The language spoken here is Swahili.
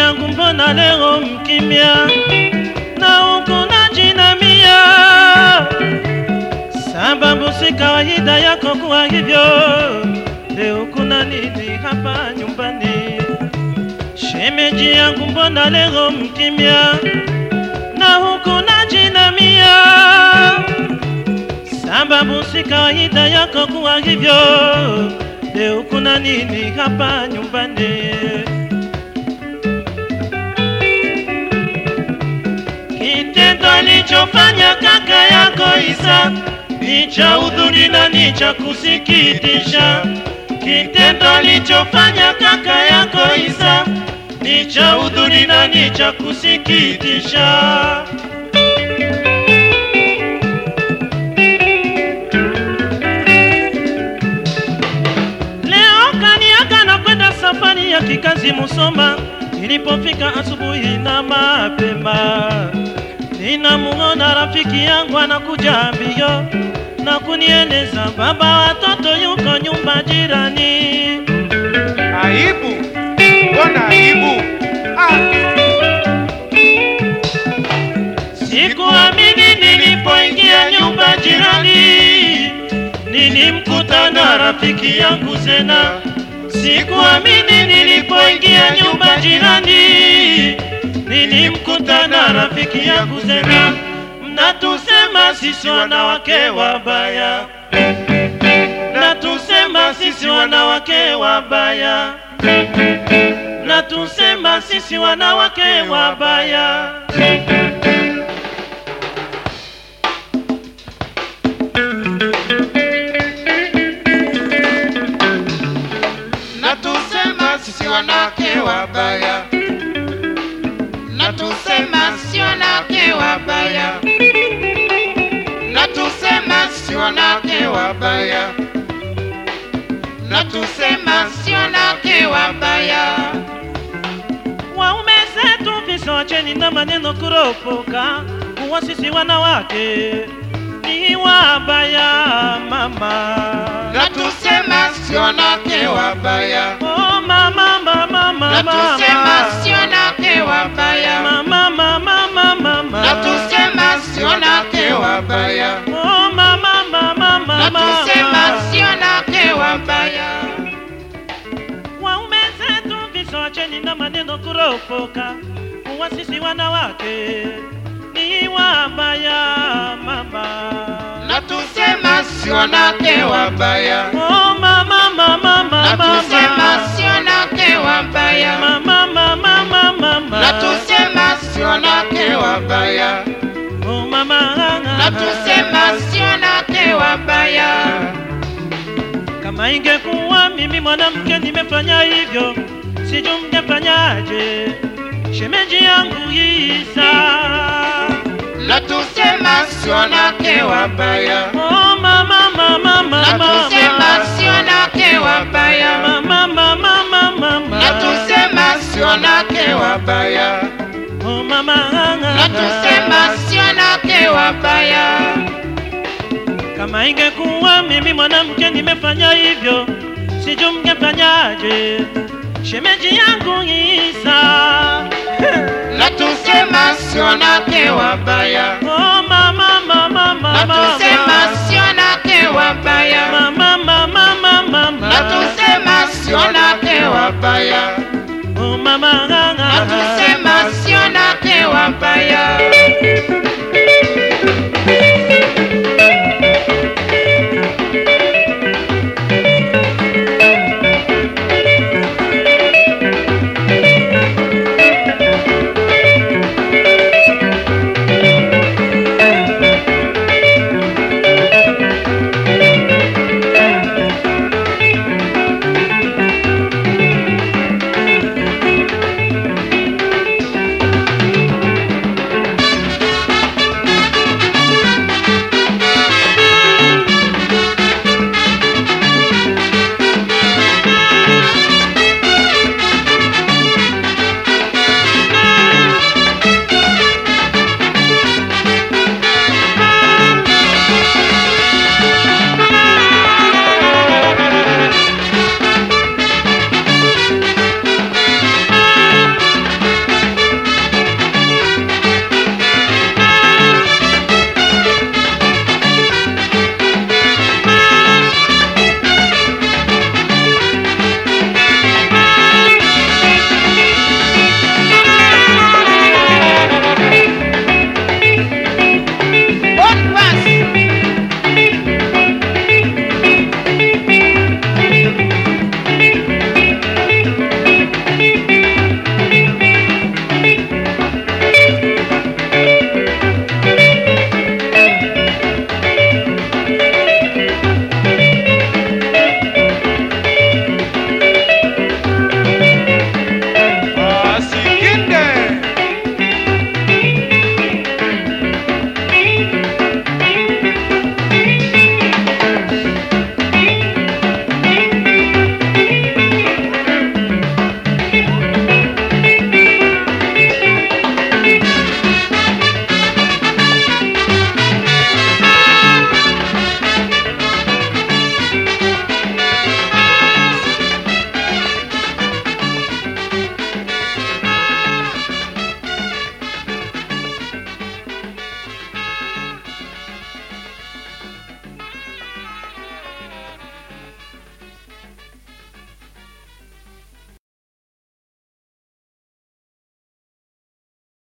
yangu mbona leo mkimya na huku najinamia, sababu si kawaida yako kuwa hivyo. Leo kuna nini hapa nyumbani? Shemeji yangu mbona leo mkimya na huku najinamia, sababu si kawaida yako kuwa hivyo. Leo kuna nini hapa nyumbani? Kitendo alichofanya kaka yako Isa ni cha udhuri na ni cha kusikitisha. Kitendo alichofanya kaka yako Isa ni cha udhuri na ni cha kusikitisha. Leo kaniaga na kwenda safari ya kikazi Musoma. Nilipofika asubuhi na mapema, ninamuona rafiki yangu anakuja mbio na kunieleza baba watoto yuko nyumba jirani. Aibu, mbona aibu? Ah, Sikuamini nilipoingia nyumba jirani, nilimkuta na rafiki yangu Zena. Sikuamini nilipoingia nyumba jirani, nilimkuta na rafiki yangu Zena. Mnatusema sisi wanawake wabaya, mnatusema sisi wanawake wabaya, mnatusema sisi wanawake wabaya. na tusema sisi wanawake wabaya, na tusema sisi wanawake wabaya, na tusema sisi wanawake wabaya, na tusema sisi wanawake wabaya. Waume zetu visiwacheni na maneno kuropoka, kuwa sisi wanawake ni wabaya mama. na tusema sisi wanawake wabaya, Oh mama mama mama na tusema sisi wanawake wabaya, mama mama mama na tusema sisi wanawake wabaya, Oh mama mama na mama tusema sisi wanawake wabaya. Waume zetu visiwacheni na maneno kuropoka, kuwa sisi wanawake ni wabaya mama. na tusema sisi wanawake wabaya, Oh mama mama na mama tusema sisi wanawake wabaya, mama mama mama mama na tusema sisi wanawake wabaya, oh mama na tusema sisi wanawake wabaya. kama ingekuwa mimi mwanamke nimefanya hivyo sijui mngefanyaje shemeji yangu Isa na tusema sisi wanawake wabaya, oh mama mama mama na tusema sisi wanawake wabaya, mama mama mama mama na tusema sisi wanawake wabaya, oh mama na tusema sisi wanawake wabaya. kama ingekuwa mimi mwanamke nimefanya hivyo sijui mngefanyaje shemeji yangu Isa na tusema sisi wanawake wabaya, oh mama mama mama na tusema sisi wanawake wabaya, mama mama mama na tusema sisi wanawake wabaya, oh mama na tusema sisi wanawake wabaya.